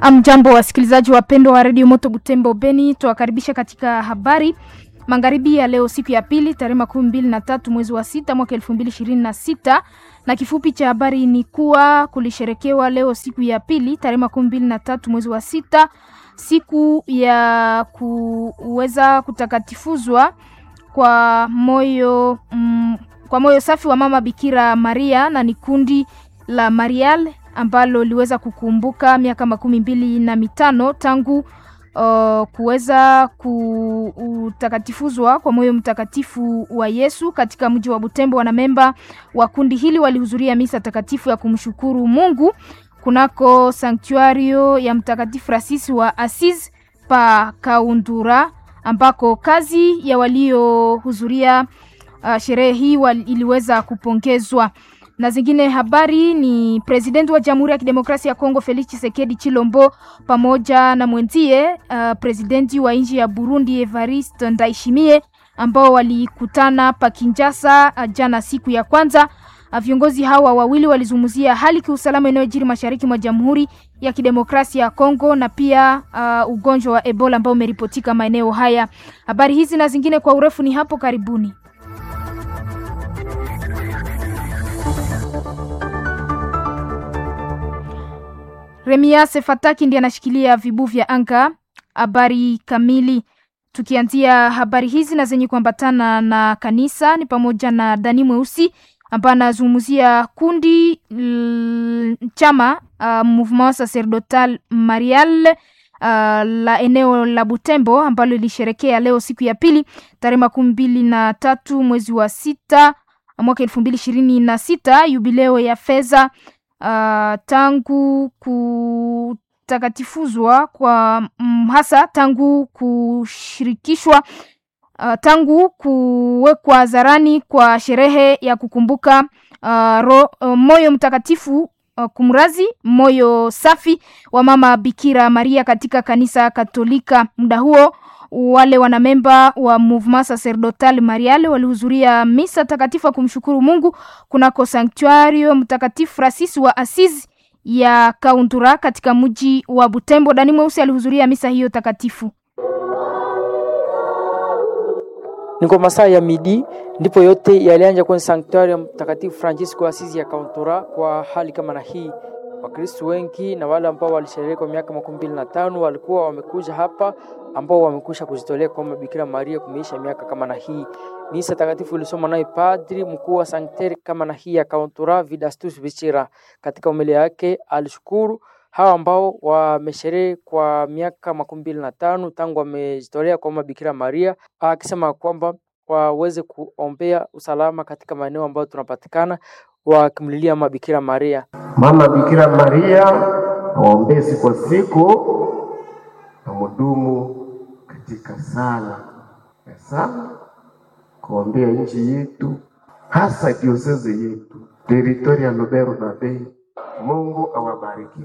Amjambo wasikilizaji wapendwa wa redio Moto Butembo Beni, tuwakaribisha katika habari magharibi ya leo, siku ya pili, tarehe makumi mbili na tatu mwezi wa sita mwaka elfu mbili ishirini na sita na kifupi cha habari ni kuwa kulisherekewa leo siku ya pili tarehe makumi mbili na tatu mwezi wa sita siku ya kuweza kutakatifuzwa kwa moyo mm, kwa moyo safi wa mama Bikira Maria na ni kundi la Marial ambalo liweza kukumbuka miaka makumi mbili na mitano tangu uh, kuweza kutakatifuzwa kwa moyo mtakatifu wa Yesu katika mji wa Butembo. Wanamemba wa kundi hili walihudhuria misa takatifu ya kumshukuru Mungu kunako sanktuario ya Mtakatifu Francis wa Assisi pa Kaundura, ambako kazi ya waliohudhuria uh, sherehe hii iliweza kupongezwa na zingine habari ni presidenti wa Jamhuri ya Kidemokrasia ya Kongo Felix Tshisekedi Chilombo pamoja na mwenzie uh, presidenti wa nchi ya Burundi Evariste Ndayishimiye ambao walikutana pa Kinshasa uh, jana siku ya kwanza. Uh, viongozi hawa wawili walizungumzia hali kiusalama inayojiri mashariki mwa Jamhuri ya Kidemokrasia ya Kongo na pia uh, ugonjwa wa Ebola ambao umeripotika maeneo haya. Habari hizi na zingine kwa urefu ni hapo karibuni. Remiase Fataki ndiye anashikilia vibu vya anga. Habari kamili, tukianzia habari hizi na zenye kuambatana na kanisa ni pamoja na Dani Mweusi ambaye anazungumzia kundi l, chama uh, Mouvement Sacerdotal Marial uh, la eneo la Butembo ambalo lilisherekea leo siku ya pili tarehe makumi mbili na tatu mwezi wa sita mwaka elfu mbili ishirini na sita yubileo ya fedha Uh, tangu kutakatifuzwa kwa mm, hasa tangu kushirikishwa uh, tangu kuwekwa hadharani kwa sherehe ya kukumbuka uh, ro, uh, moyo mtakatifu uh, kumrazi moyo safi wa mama Bikira Maria katika kanisa Katolika. Muda huo wale wanamemba wa Mouvement Sacerdotal Marial walihudhuria misa takatifu kumshukuru Mungu kunako sanktuario Mtakatifu Francis wa Assisi ya Kaundura katika mji wa Butembo. Dani Mweusi alihudhuria misa hiyo takatifu. Ni kwa masaa ya midi ndipo yote yalianja kwenye sanktuario Mtakatifu Francis wa Assisi ya Kaundura. Kwa hali kama na hii Wakristo wengi na wale ambao walisherehekea kwa miaka makumi mbili na tano walikuwa wamekuja hapa ambao wamekusha kujitolea kwa Bikira Maria kumeisha miaka kama na hii. Misa takatifu ilisoma naye padri mkuu wa sankteri kama na hii ya Kauntura Vidastus Bichira. Katika umelia yake alishukuru hawa ambao wamesherehe kwa miaka makumi mbili na tano tangu wamejitolea kwa Bikira Maria, akisema kwamba waweze kuombea usalama katika maeneo ambayo tunapatikana wakimlilia Mama Bikira Maria. Mama Bikira Maria awaombee siku kwa siku na mudumu katika sala ya sala kuombea nchi yetu, hasa diosezi yetu teritoria ya Lubero na Beni. Mungu awabariki.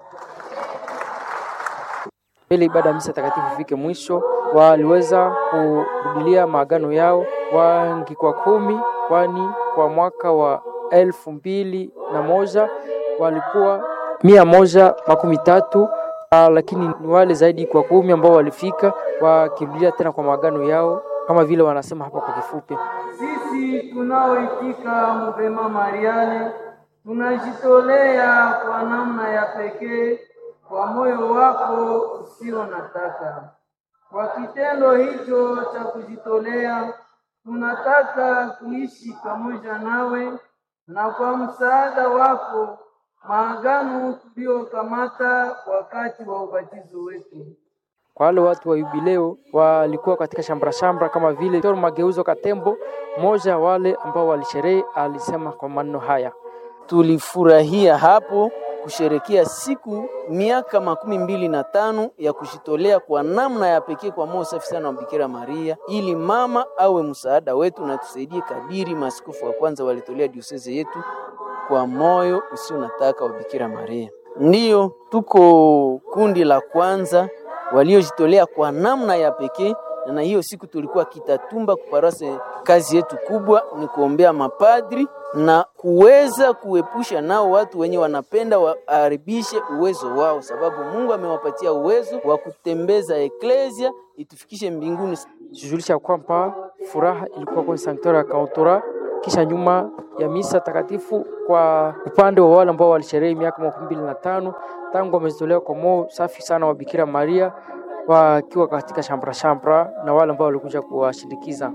Mbele ibada ya misa takatifu ifike mwisho, waliweza kurudilia maagano yao wangi kwa kumi, kwani kwa mwaka wa elfu mbili na moja walikuwa mia moja makumi tatu uh, lakini ni wale zaidi kwa kumi ambao walifika wakirudia tena kwa maagano yao kama vile wanasema hapa kwa kifupi. Sisi tunaoitika Mvema Mariale tunajitolea kwa namna ya pekee kwa moyo wako usio na taka. Kwa kitendo hicho cha kujitolea, tunataka kuishi pamoja nawe na kwa msaada wako maagano tuliyokamata wakati wa ubatizo wetu. Kwa wale watu wa yubileo walikuwa katika shambra shambra, kama vile Tor Mageuzo Katembo, mmoja wale ambao walisherehe, alisema kwa maneno haya: tulifurahia hapo kusherekea siku miaka makumi mbili na tano ya kujitolea kwa namna ya pekee kwa moyo safi sana wa Bikira Maria, ili mama awe msaada wetu na tusaidie kadiri maaskofu wa kwanza walitolea dioseze yetu kwa moyo usio nataka wa Bikira Maria. Ndiyo tuko kundi la kwanza waliojitolea kwa namna ya pekee na hiyo siku tulikuwa Kitatumba kuparase. Kazi yetu kubwa ni kuombea mapadri na kuweza kuepusha nao watu wenye wanapenda waharibishe uwezo wao, sababu Mungu amewapatia uwezo wa kutembeza eklesia itufikishe mbinguni. Tujulisha kwamba furaha ilikuwa kwenye sanktuari ya Kauntura kisha nyuma ya misa takatifu kwa upande wa wale ambao walisherehe miaka makumi mbili na tano tangu wamezitolewa kwa moyo safi sana wa Bikira Maria wakiwa katika shambra shambra na wale ambao walikuja kuwashindikiza.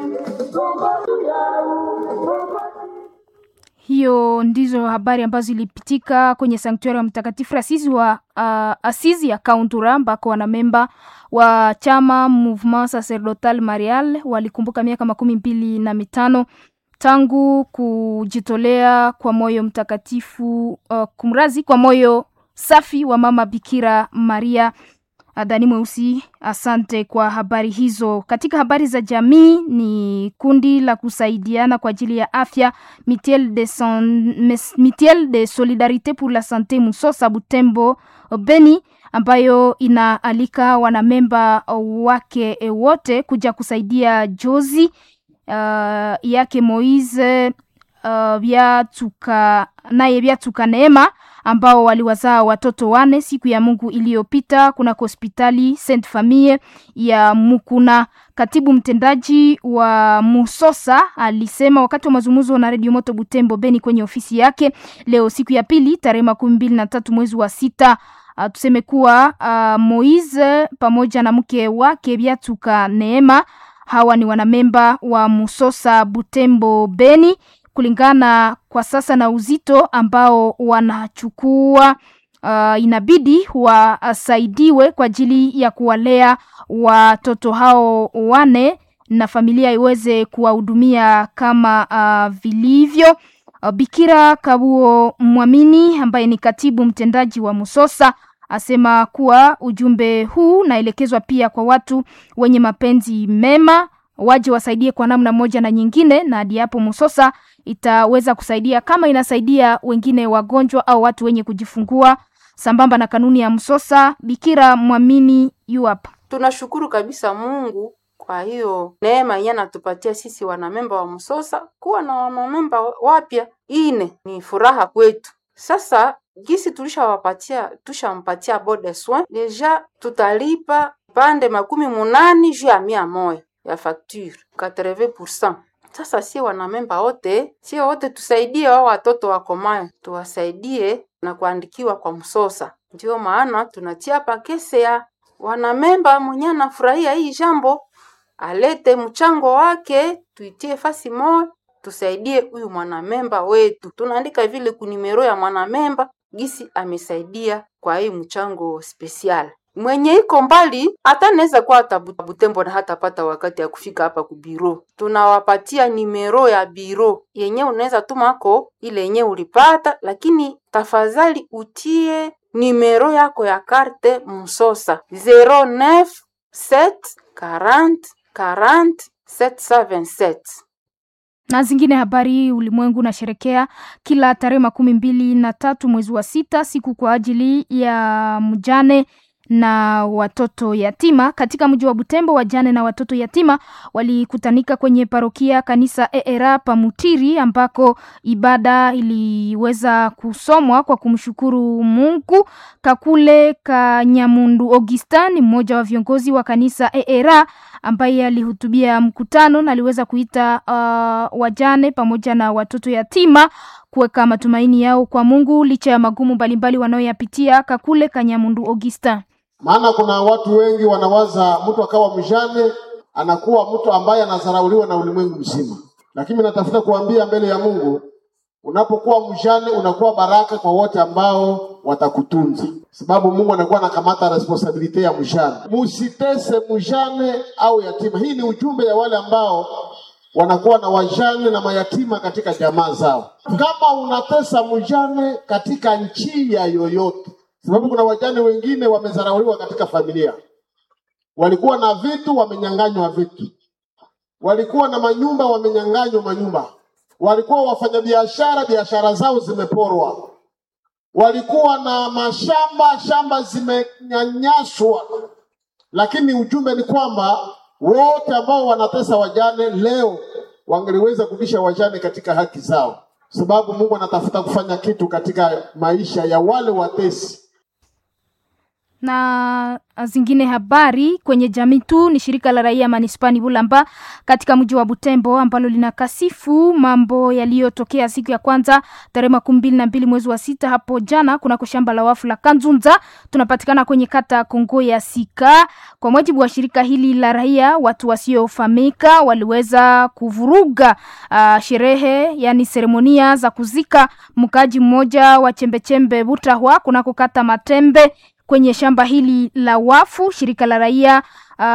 Hiyo ndizo habari ambazo zilipitika kwenye sanktuari ya Mtakatifu Asisi wa uh, Asizi ya Kauntura ambako wanamemba wa chama Mouvement Sacerdotal Marial walikumbuka miaka makumi mbili na mitano tangu kujitolea kwa moyo mtakatifu uh, kumrazi kwa moyo safi wa mama Bikira Maria. Dani Mweusi, asante kwa habari hizo. Katika habari za jamii, ni kundi la kusaidiana kwa ajili ya afya Mutuelle de, son, Mutuelle de Solidarite pour la Sante Musosa Butembo Beni, ambayo inaalika wanamemba wake wote kuja kusaidia jozi uh, yake Moise uh, Byatuka naye Byatuka Neema ambao waliwazaa watoto wane siku ya Mungu iliyopita kunako hospitali Saint Famille ya Mukuna. Katibu mtendaji wa Musosa alisema wakati wa mazungumzo na Radio Moto Butembo Beni kwenye ofisi yake leo siku ya pili tarehe makumi mbili na tatu mwezi wa sita. Uh, tuseme kuwa uh, Moise pamoja na mke wake Byatuka Neema hawa ni wanamemba wa Musosa Butembo Beni kulingana kwa sasa na uzito ambao wanachukua uh, inabidi wasaidiwe kwa ajili ya kuwalea watoto hao wane na familia iweze kuwahudumia kama uh, vilivyo. Uh, Bikira Kabuo Mwamini ambaye ni katibu mtendaji wa Musosa asema kuwa ujumbe huu naelekezwa pia kwa watu wenye mapenzi mema waje wasaidie kwa namna moja na nyingine, na hadi hapo Musosa itaweza kusaidia kama inasaidia wengine wagonjwa au watu wenye kujifungua sambamba na kanuni ya Msosa. Bikira Mwamini yu hapa. Tunashukuru kabisa Mungu kwa hiyo neema yenye anatupatia sisi wanamemba wa Msosa kuwa na wanamemba wapya ine, ni furaha kwetu. Sasa gisi tulishawapatia tushampatia bode soin deja, tutalipa pande makumi munani juu ya mia moja ya facture 80%. Sasa sie wanamemba wote, sie wote tusaidie wao watoto wakomayo, tuwasaidie na kuandikiwa kwa Msosa. Ndio maana tunatia pakese ya wanamemba mwenye anafurahia hii jambo alete mchango wake, tuitie fasi moja, tusaidie huyu mwanamemba wetu. Tunaandika vile kunimero ya mwanamemba gisi amesaidia kwa hii mchango spesial mwenye iko mbali hata naweza kuwa hata Butembo na hatapata wakati ya kufika hapa ku biro, tunawapatia nimero ya biro yenye unaweza tumako ile yenye ulipata, lakini tafadhali utie nimero yako ya karte Msosa 09 7 40 40 777 na zingine habari. Ulimwengu unasherekea kila tarehe makumi mbili na tatu mwezi wa sita siku kwa ajili ya mjane na watoto yatima katika mji wa Butembo. Wajane na watoto yatima walikutanika kwenye parokia kanisa ERA Pamutiri, ambako ibada iliweza kusomwa kwa kumshukuru Mungu. Kakule Kanyamundu Augustin, mmoja wa viongozi wa kanisa ERA, ambaye alihutubia mkutano na aliweza kuita uh, wajane pamoja na watoto yatima kuweka matumaini yao kwa Mungu licha ya magumu mbalimbali wanayoyapitia. Kakule Kanyamundu Augustin maana kuna watu wengi wanawaza mtu akawa mjane anakuwa mtu ambaye anadharauliwa na ulimwengu mzima, lakini natafuta kuambia mbele ya Mungu, unapokuwa mjane unakuwa baraka kwa wote ambao watakutunza, sababu Mungu anakuwa anakamata responsibility ya mjane. Musitese mjane au yatima. Hii ni ujumbe ya wale ambao wanakuwa na wajane na mayatima katika jamaa zao. Kama unatesa mjane katika njia yoyote sababu kuna wajane wengine wamezarauliwa katika familia, walikuwa na vitu wamenyang'anywa vitu, walikuwa na manyumba wamenyang'anywa manyumba, walikuwa wafanyabiashara biashara zao zimeporwa, walikuwa na mashamba shamba zimenyanyaswa. Lakini ujumbe ni kwamba wote ambao wanatesa wajane leo wangeliweza kurudisha wajane katika haki zao, sababu Mungu anatafuta kufanya kitu katika maisha ya wale watesi. na zingine habari kwenye jamii tu ni shirika la raia manispani Bulamba katika mji wa Butembo ambalo linakasifu mambo yaliyotokea siku ya kwanza tarehe makumi mbili na mbili mwezi wa sita hapo jana kunako shamba la wafu la Kanzunza. Tunapatikana kwenye kata Kongo ya Sika. Kwa mujibu wa shirika hili la raia, watu wasiofahamika waliweza kuvuruga uh, sherehe yani seremonia za kuzika mkaaji mmoja wa chembechembe Butahwa kunako kata Matembe kwenye shamba hili la wafu. Shirika la raia uh,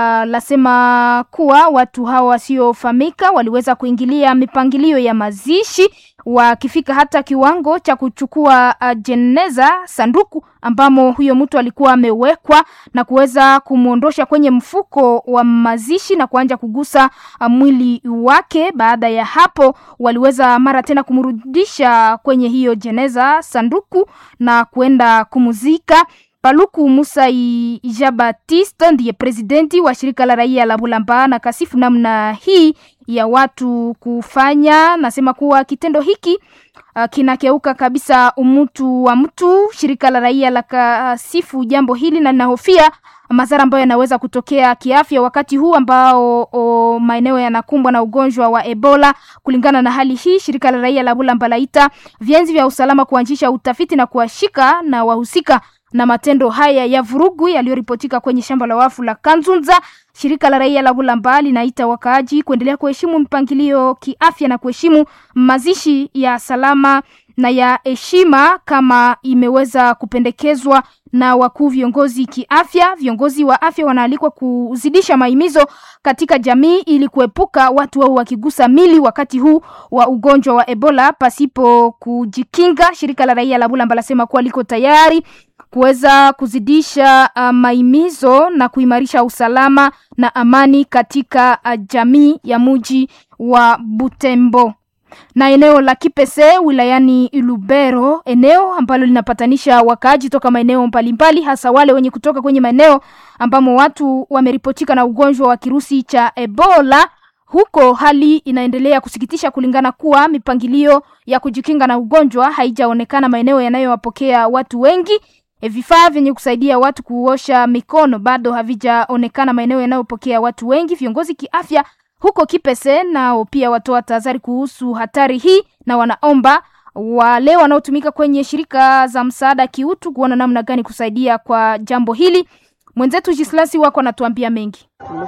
lasema kuwa watu hawa wasiofahamika waliweza kuingilia mipangilio ya mazishi wakifika hata kiwango cha kuchukua uh, jeneza sanduku ambamo huyo mtu alikuwa amewekwa na kuweza kumwondosha kwenye mfuko wa mazishi na kuanja kugusa uh, mwili wake. Baada ya hapo, waliweza mara tena kumrudisha kwenye hiyo jeneza sanduku na kuenda kumuzika. Paluku Musa Ija Batiste ndiye presidenti wa shirika la raia la Bulamba na kasifu namna hii ya watu kufanya, nasema kuwa kitendo hiki uh, kinakeuka kabisa umutu wa mtu. Shirika la raia la kasifu jambo hili na linahofia madhara ambayo yanaweza kutokea kiafya wakati huu ambao o, maeneo yanakumbwa na ugonjwa wa Ebola. Kulingana na hali hii, shirika la raia la Bulamba laita vyanzi vya usalama kuanzisha utafiti na kuwashika na wahusika na matendo haya ya vurugu yaliyoripotika kwenye shamba la wafu la Kanzunza. Shirika la raia la Bulamba linaita wakaaji kuendelea kuheshimu mpangilio kiafya na kuheshimu mazishi ya salama na ya heshima kama imeweza kupendekezwa na wakuu viongozi kiafya. Viongozi wa afya wanaalikwa kuzidisha mahimizo katika jamii ili kuepuka watu wao wakigusa mili wakati huu wa ugonjwa wa Ebola pasipo kujikinga. Shirika la raia la Bulamba lasema kuwa liko tayari kuweza kuzidisha uh, maimizo na kuimarisha usalama na amani katika uh, jamii ya muji wa Butembo na eneo la Kipese wilayani Lubero, eneo ambalo linapatanisha wakaaji toka maeneo mbalimbali, hasa wale wenye kutoka kwenye maeneo ambamo watu wameripotika na ugonjwa wa kirusi cha Ebola. Huko hali inaendelea kusikitisha, kulingana kuwa mipangilio ya kujikinga na ugonjwa haijaonekana maeneo yanayowapokea watu wengi. E, vifaa vyenye kusaidia watu kuosha mikono bado havijaonekana maeneo yanayopokea watu wengi. Viongozi kiafya huko Kipese nao pia watoa tahadhari kuhusu hatari hii na wanaomba wale wanaotumika kwenye shirika za msaada kiutu kuona namna gani kusaidia kwa jambo hili. Mwenzetu Jislasi wako anatuambia mengi.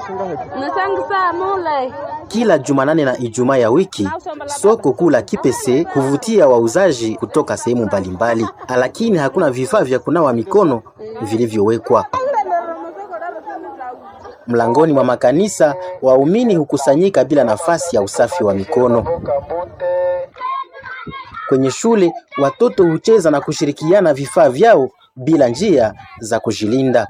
Kila Jumanane na Ijumaa ya wiki soko kuu la Kipese huvutia wauzaji kutoka sehemu mbalimbali, lakini hakuna vifaa vya kunawa mikono vilivyowekwa. Mlangoni mwa makanisa waumini hukusanyika bila nafasi ya usafi wa mikono. Kwenye shule watoto hucheza na kushirikiana vifaa vyao bila njia za kujilinda.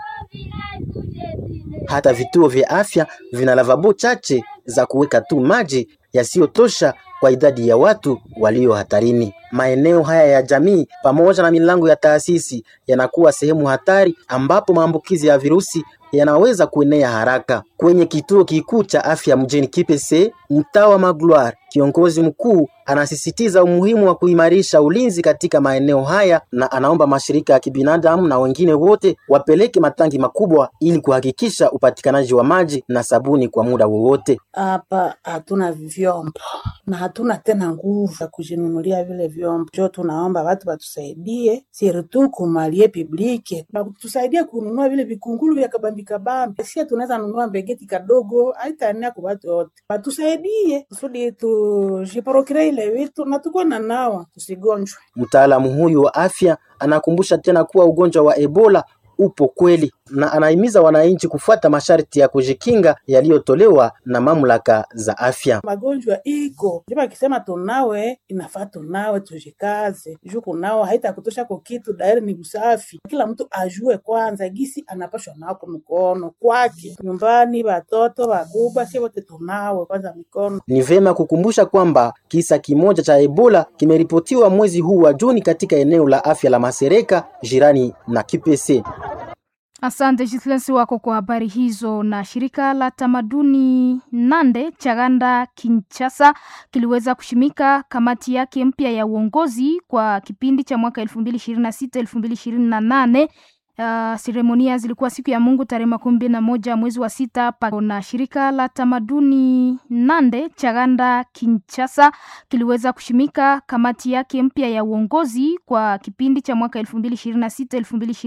Hata vituo vya afya vina lavabo chache za kuweka tu maji yasiyotosha kwa idadi ya watu walio hatarini. Maeneo haya ya jamii pamoja na milango ya taasisi yanakuwa sehemu hatari ambapo maambukizi ya virusi yanaweza kuenea haraka. Kwenye kituo kikuu cha afya mjini Kipese, mtaa wa Magloire, kiongozi mkuu anasisitiza umuhimu wa kuimarisha ulinzi katika maeneo haya na anaomba mashirika ya kibinadamu na wengine wote wapeleke matangi makubwa ili kuhakikisha upatikanaji wa maji na sabuni kwa muda wowote. Hapa hatuna vyombo na hatuna tena nguvu ya kujinunulia vile vyombo, njo tunaomba watu watusaidie, sirtu kumalie publike tusaidie kununua vile vikungulu vya kabambi kabambi. Sia tunaweza nunua mbegeti kadogo, haitaenea kwa watu wote, watusaidie kusudi tujiporokire ile vitu na tuko na nawa tusigonjwe. Mtaalamu huyu wa afya anakumbusha tena kuwa ugonjwa wa Ebola upo kweli na anahimiza wananchi kufuata masharti ya kujikinga yaliyotolewa na mamlaka za afya. Magonjwa iko ndipo akisema tunawe, inafaa tunawe, tujikaze juu kunawa haitakutosha kwa kitu, dairi ni usafi. Kila mtu ajue kwanza gisi anapashwa nao kwa mkono kwake, nyumbani, watoto wakubwa, si wote tunawe kwanza mikono. Ni vema kukumbusha kwamba kisa kimoja cha Ebola kimeripotiwa mwezi huu wa Juni katika eneo la afya la Masereka jirani na Kipese. Asante Jitlensi wako kwa habari hizo. Na shirika la tamaduni Nande Chaganda Kinshasa kiliweza kushimika kamati yake mpya ya uongozi kwa kipindi cha mwaka 2026 2028. Uh, seremonia zilikuwa siku ya Mungu tarehe makumi mbili na moja mwezi wa sita pa na shirika la tamaduni Nande Chaganda Kinshasa kiliweza kushimika kamati yake mpya ya uongozi kwa kipindi cha mwaka 2026 2028.